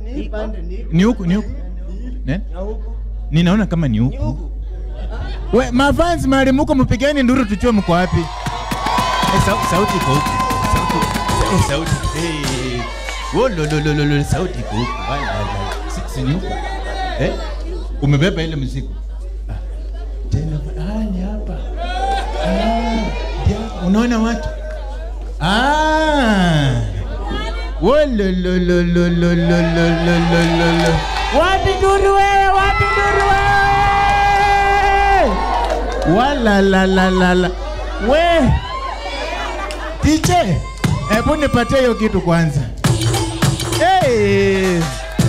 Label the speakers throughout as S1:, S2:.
S1: Ni huku, ni huku. Ne? Ninaona kama ni huku. We, mafans mahali muko mpigeni nduru tujue mko wapi. Eh, sau, sauti iko huku. Sauti. Eh, sauti. Eh. Wo lo lo lo lo lo sauti iko huku. Wala wala. Si, si ni huku. Eh? Umebeba ile mzigo. Ah. Tena ah ni hapa. Ah, dia, unaona watu? Ah. Wo lo lo lo lo lo lo lo lo lo lo lo. Wapi nduru wewe? Wapi nduru wewe? Wala la la la la. We. Tiche. Hebu nipatie hiyo kitu kwanza. Hey.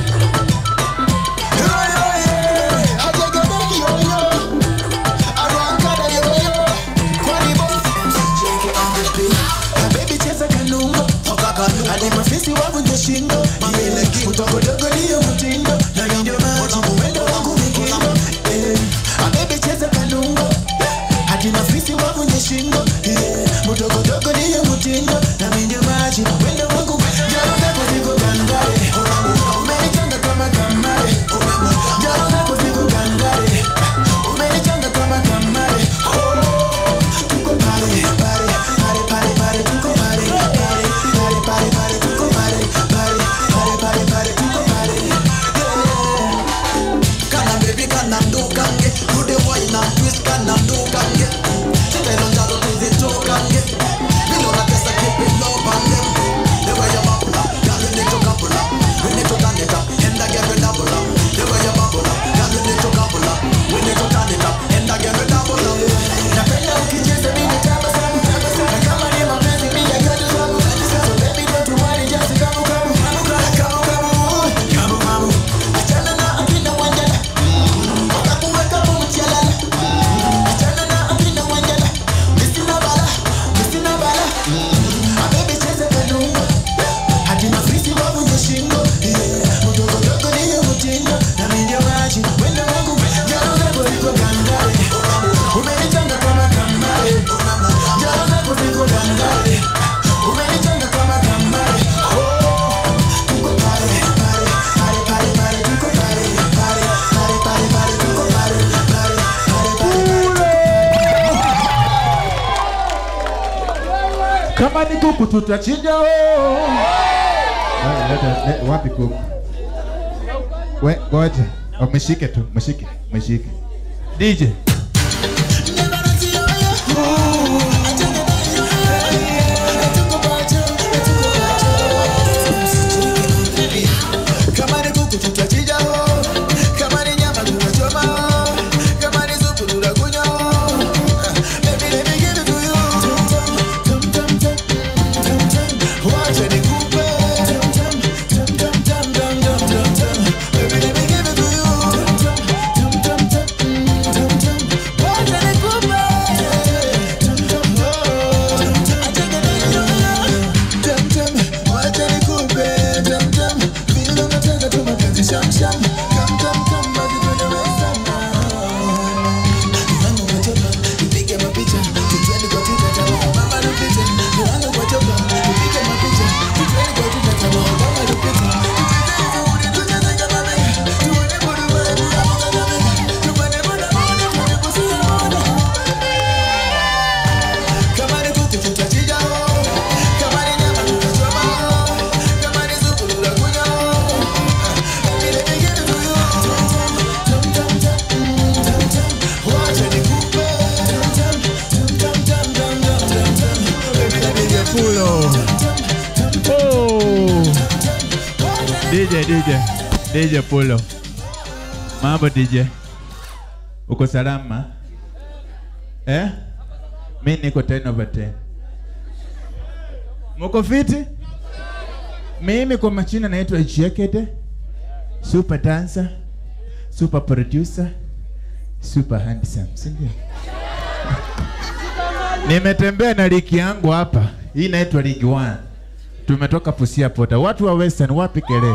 S2: Baby cheza kanumba hadi mafisi wavunje shingo mdogodogo niyo mtindo na ndio maji mwendo wangu mikindo Eh, ah, baby cheza kanumba hadi mafisi wavunje shingo Yeah, mdogodogo niyo mtindo na ndio maji mwendo wangu jana zako ziko gangare umenichanga kama kamare jana zako ziko gangare umenichanga kama kamare tuko pale pale pale pale pale tuko pale pale pale pale pale tuko pale pale pale pale pale tuko pale kana baby kana ndukange kude wine and twist kana ndukange tendo njalo tuzitokange bilo na pesa keep it low on them the way you bubble up girl you need to couple up we need to turn it up and again we double up the way you bubble up girl you need to couple up we need to turn it up and again we double up napenda ukicheza mimi tabasamu tabasamu kama ni mapenzi mimi yote sababu so baby don't worry just come come come come come come come achana na akina wanjala wakakuweka mchalala achana na akina wanjala misina bala misina bala Ah, baby cheza kanunga hadi mafisi wavunje shingo Yeah, mdogo dogo niyo mtindo na mimi ndio maji wendo wangu jana zako ziko gangare umenichanga kama kamare jana zako ziko gangare umenichanga kama kamare Oh, tuko pale pale pale pale pale tuko pale pale pale pale pale tuko pale pale pale pale
S1: Kama ni kuku tutachinja oh. Ah, leta- le- Wapi kuku? We, ngoja. Oh, Mshike tu, mshike, mshike. DJ.
S2: Kama ni kuku tutachinja ho, kama ni nyama tutachoma ho, kama ni supu tutakunywa ho. Baby, let me give it to you. Tum, tum, tum, tum, tum, tum. Wacha nikupe. Tum, tum, tum, tum, tum, tum, tum, tum, tum. Baby, let me give it to you. Tum, tum, tum, tum, tum, tum. Wacha nikupe. Tum, tum, oh. Acha nikupe. Tum, tum. Wacha nikupe. Tum, tum. Vile unataka tu mapenzi sham, sham. Come, come, come, basi twende western. Milango kwa chopa, tupige mapicha, tutwende kwa Twitter kama Obama na picha. Milango kwa chopa, tupige mapicha, tutwende kwa Twitter kama Obama na picha. Tucheze vizuri, tucheze kama mega, tuone burudani bila kulalamika. Tupande boda boda, tuone kusia boda. Kama ni kuku tutachinja ho, kama ni nyama tutachoma ho, kama ni supu tutakunywa ho. Baby, let me give it to you. Tum, tum, tum, tum, tum, tum. Wacha nikupe. Tum, tum, tum, tum, tum, tum, tum, tum, tum. Baby, let me give it to you.
S1: Oh. DJ, DJ. DJ Pulo. Mambo DJ. Uko salama? Eh? Mi niko 10 over 10. Muko fiti? Mimi kwa machina naitwa Ichiekete. Super dancer, super producer, super handsome, si ndio? Nimetembea na ligi yangu hapa. Hii inaitwa League One. Tumetoka Busia Pota. Watu wa Western wapi kelele?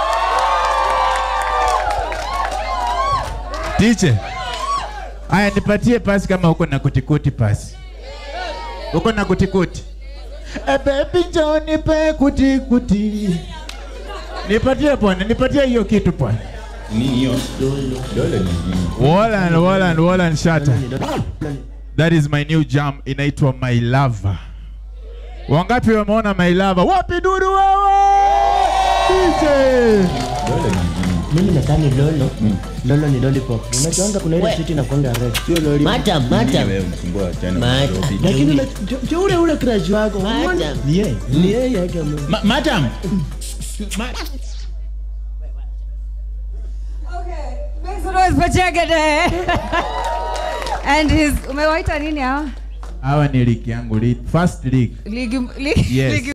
S1: Tiche. Aya, nipatie pasi kama uko na kutikuti pasi. Uko na kutikuti? E baby njoo nipe kutikuti. Nipatie bwana, nipatie hiyo kitu bwana.
S3: Nini hiyo? Dole ni nini?
S1: Wallan, Wallan, Wallan Shatta. That is my new jam inaitwa My Lover. Wangapi wameona My Lover? Wapi dudu wewe? DJ.
S3: Dole ni nini?
S4: mimi nadhani lolo lolo ni lollipop unajuanga kuna ile
S5: We.
S4: siti nakwanga red
S3: Sio loli.
S5: Madam,
S3: Nini
S5: madam.
S3: wewe msumbua wachana
S5: Madam.
S3: Nairobi?
S4: lakini ule- jo- jo ule ule crush wako
S5: Madam.
S4: ni yeye ni yeye yake ame-
S1: Ma madam.
S6: Okay, make some noise for Jagade. And his umewaita nini hawa?
S1: Hawa ni league yangu, league, first league.
S6: Ligi, ligi,
S1: Yes.
S6: ligi